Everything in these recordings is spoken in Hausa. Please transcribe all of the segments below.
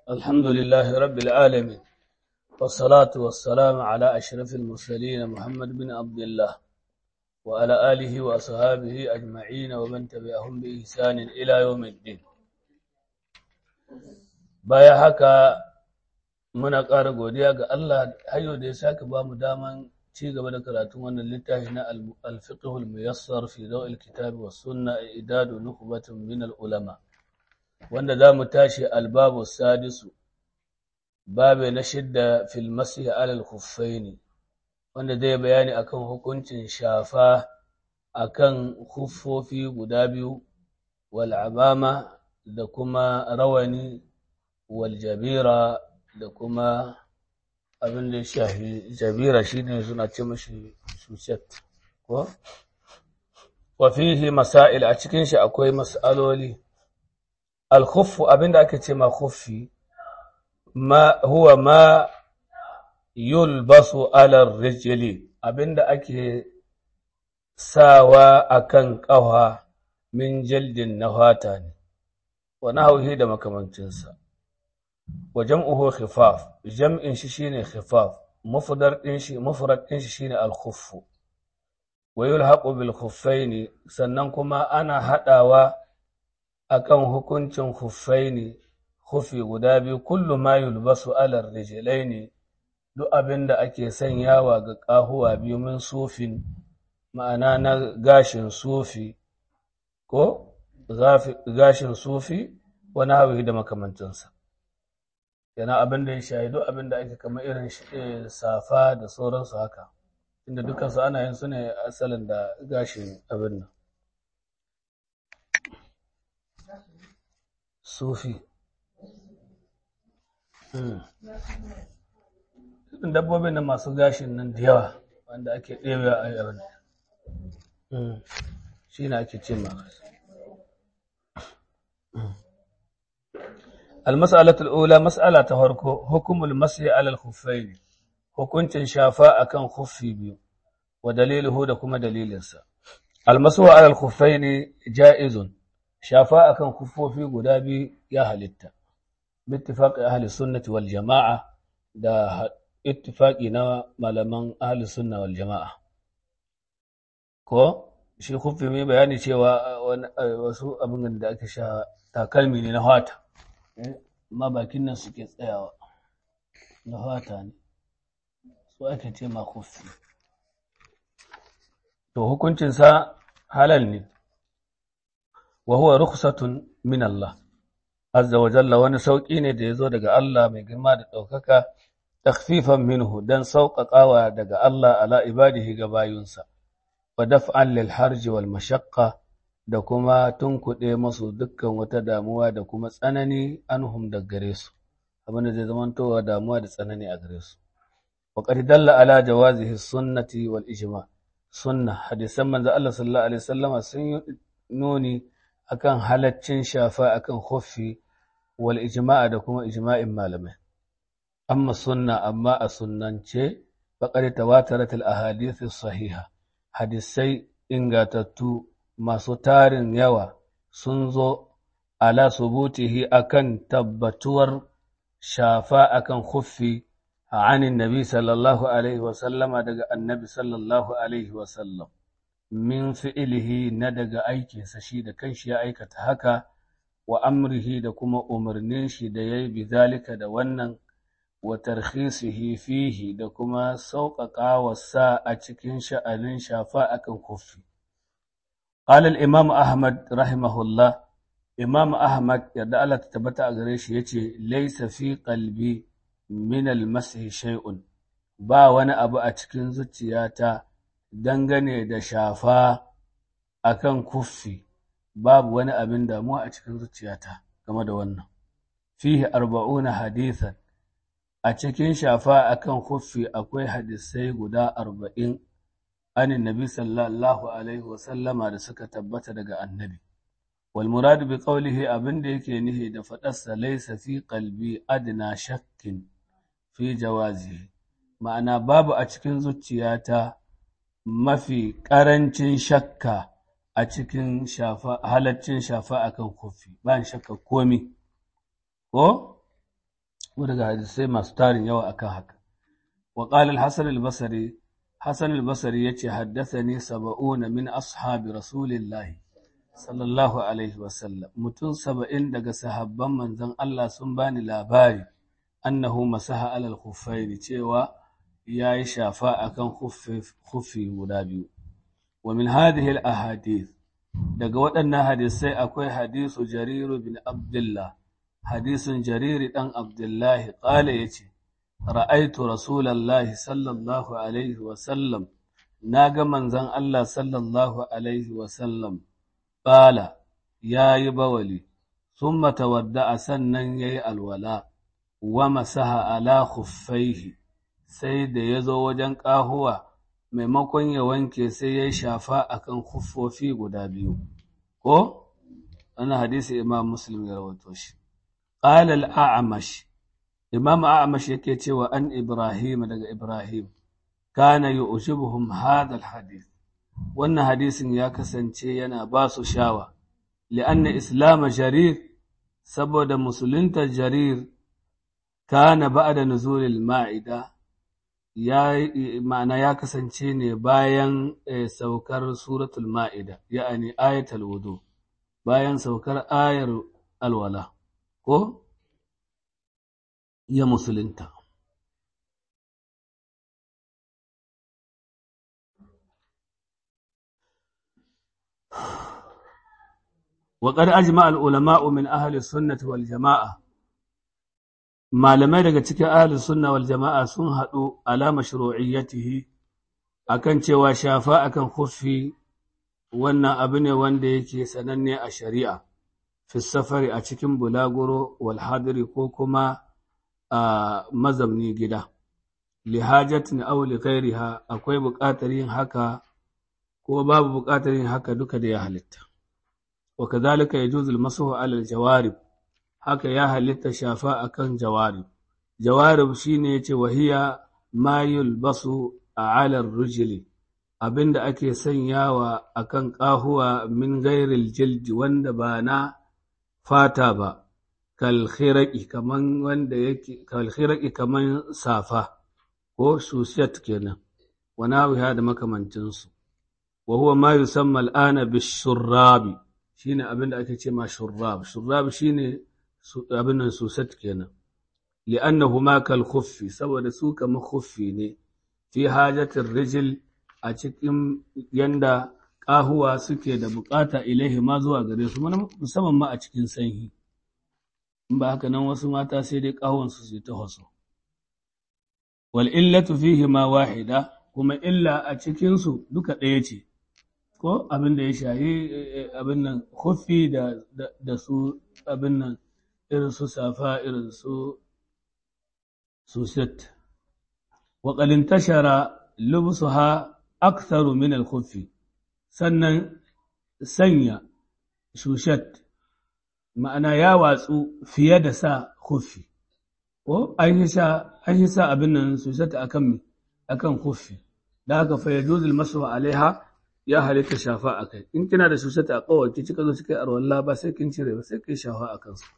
الحمد لله رب العالمين والصلاة والسلام على أشرف المرسلين محمد بن عبد الله وعلى آله وأصحابه أجمعين ومن تبعهم بإحسان إلى يوم الدين baya haka muna ƙara godiya ga Allah hayo da ya sake ba mu daman ci gaba da karatun wannan littafi na al-fiqhul muyassar fi dawil kitab wa sunna idadu nukhbatun min al-ulama wanda za mu tashi albabu sadisu babu na shidda fil masih ala al-khuffaini wanda zai bayani akan hukuncin shafa akan khuffofi guda biyu wal amama da kuma rawani wal jabira da kuma abin da shafi jabira shine suna ce mashi suset ko wa fihi masail a cikin shi akwai mas'aloli al-khuffu abin da ake ce ma khuffi ma huwa ma yulbasu ala rijli abin da ake sawa akan ƙafa min jaldin na fata ne wa nahwihi da makamancinsa wa jam'uhu khifaf jam'in shi shine khifaf mufdar din shi mufrad din shi shine al-khuff wa yulhaqu bil khuffaini sannan kuma ana hadawa akan hukuncin khuffaini khufi guda biyu kullu ma yulbasu ala rijlaini duk abinda ake sanyawa ga kahuwa biyu min sufin ma'ana na gashin sufi ko gashin sufi wani hawi da makamancinsa yana abin da ya shahidu abin da ake kama irin safa da sauransu haka inda dukansu ana yin su ne asalin da gashin abin nan sufi irin dabbobin da masu gashin nan da yawa wanda ake ɗewa a yi abin shi ne ake ce ma المسألة الأولى مسألة تهركو حكم المسح على الخفين hukuncin shafa akan khuffi biyu wa daliluhu da kuma dalilinsa almasu ala al-khuffain jaizun shafa akan khuffofi guda biyu ya halitta bittifaqi ahli sunnati wal jamaa da ittifaqi na malaman ahli sunna wal jamaa ko shi khuffi mai bayani cewa wasu abin da ake sha takalmi ne na fata amma bakin nan suke tsayawa na fata ne su ake ce ma kufi to hukuncinsa halal ne wa huwa rukhsatun min Allah azza wa jalla wani sauƙi ne da ya zo daga Allah mai girma da ɗaukaka takhfifan minhu dan sauƙaƙawa daga Allah ala ibadihi ga bayunsa wa daf'an lil harji wal mashaqqa da kuma tunkuɗe masu dukkan wata damuwa da kuma tsanani anhum da gare su abinda zai zamantowa damuwa da tsanani a gare su wa qad dalla ala jawazihi sunnati wal ijma sunna hadisan manzo Allah sallallahu alaihi wasallam sun yi nuni akan halaccin shafa akan khuffi wal ijma da kuma ijma'in malamai amma sunna amma a sunnance faqad tawatarat al ahadith sahiha hadisai ingatattu masu tarin yawa sun zo ala subutihi akan tabbatuwar shafa akan khuffi a anin nabi sallallahu alaihi wasallama daga annabi sallallahu alaihi wasallam min fi'ilihi na daga aikinsa shi da kanshi ya aikata haka wa amrihi da kuma umarnin shi da ya yi bizalika da wannan wa tarhisihi fihi da kuma sauƙaƙa wasa a cikin sha'anin shafa akan khuffi قال الإمام أحمد رحمه الله إمام أحمد يدعى الله تتبتع غريش يتي ليس في قلبي من المسح شيء با وانا أبو أتكين زتياتا دنغني دا شافا أكن كفي باب وانا أبن دامو أتكين زتياتا كما دا وانا فيه أربعون حديثا أتكين شافا أكن كفي أكوي حديثي قدا أربعين anin nabi sallallahu alaihi wasallama da suka tabbata daga annabi wal muradu bi qawlihi abin da yake nihi da faɗarsa laysa fi qalbi adna shakkin fi jawazihi ma'ana babu a cikin zuciyata mafi ƙarancin shakka a cikin shafa halaccin shafa akan kofi ba shakka komi ko daga hadisai masu tarin yawa akan haka wa qala al-hasan al-basri hasan al-basri yace haddathani sab'una min ashabi rasulillahi sallallahu alaihi wa sallam mutum saba'in daga sahabban manzon Allah sun bani labari annahu masaha alal khuffaini cewa yayi shafa akan khuffi guda biyu wa min hadhihi al-ahadith daga waɗannan hadisai akwai hadisu jariru bin abdullah hadisin jariri ɗan abdullahi ƙala ya ce ra'aitu rasulallahi sallallahu alaihi wasallam na ga manzan Allah sallallahu alaihi wasallam ƙala ya yi bawali sun matawadda a sannan ya yi alwala wa masaha ala khuffaihi sai da ya zo wajen ƙahuwa maimakon ya wanke sai ya shafa akan khuffofi guda biyu ko wannan hadisi imam muslim ya rawato shi qala al-a'mash imam a'mash yake cewa an ibrahim daga ibrahim kana yu'jibuhum hadha al-hadith wannan hadisin ya kasance yana ba su shawa li'anna islam jarir saboda musulunta jarir kana ba'da nuzulil ma'ida ya ma'ana ya kasance ne bayan saukar suratul ma'ida ya'ani ayatul wudu bayan saukar ayar alwala ko ya musulunta وقد أجمع العلماء من أهل السنة والجماعة malamai daga cikin ahlus sunna wal jama'a sun haɗu ala mashru'iyyatihi akan cewa shafa akan khuffi wannan abu ne wanda yake sananne a shari'a fi safari a cikin bulaguro wal hadiri ko kuma a mazamni gida li hajatin aw li ghairiha akwai buƙatar yin haka ko babu buƙatar yin haka duka da ya halitta wa kadhalika yajuzu al-mashu ala al-jawarib haka ya halitta shafa akan jawarib jawarib shine yace wahiya ma yulbasu ala ar-rijli abinda ake sanyawa akan ƙahuwa min gairil jildi wanda ba na fata ba kalkhiraki kaman wanda yake kalkhiraki kaman safa ko susiyat kenan wana wiha da makamancinsu wa huwa ma yusamma al'ana bishurrabi shine abinda ake ce ma shurrab shurrab shine abin nan susat kenan li'annahu ma kal khuffi saboda su kamar khuffi ne fi hajatir rijil a cikin yanda ƙahuwa suke da bukata ilaihi ma zuwa gare su musamman ma a cikin sanyi in ba haka nan wasu mata sai dai ƙahonsu su ta haso wal illatu fihi ma wahida kuma illa a cikinsu duka ɗaya ce ko abin da ya shayi abin nan khuffi da da su abin nan irin su safa irin su suset wa qad intashara lubsuha aktharu min al-khuffi sannan sanya shushat ma'ana ya watsu fiye da sa khuffi ko an yi sa an yi sa abin nan shushat akan akan khuffi da haka fa yajuzul masu alaiha ya halitta shafa akai in kina da shushat a kawai ki cika zo kika arwalla ba sai kin cire ba sai kai shafa akan su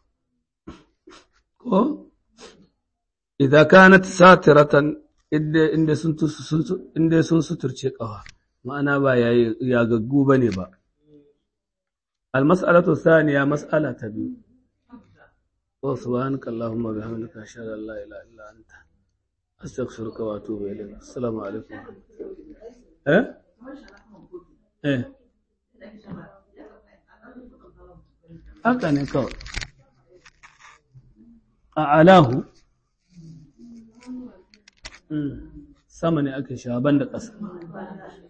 ko idan kanat satiratan inda sun inda sun suturce kawa ma'ana ba ya gaggu ba ne ba. Almas'alatu saniya mas'ala ta biyu. Wa subhanaka Allahumma bihamdika ashhadu an la ilaha illa anta astaghfiruka wa atubu ilayk. Assalamu alaikum. Eh? Eh. Haka ne kawai. A alahu sama ne ake shaban da ƙasa.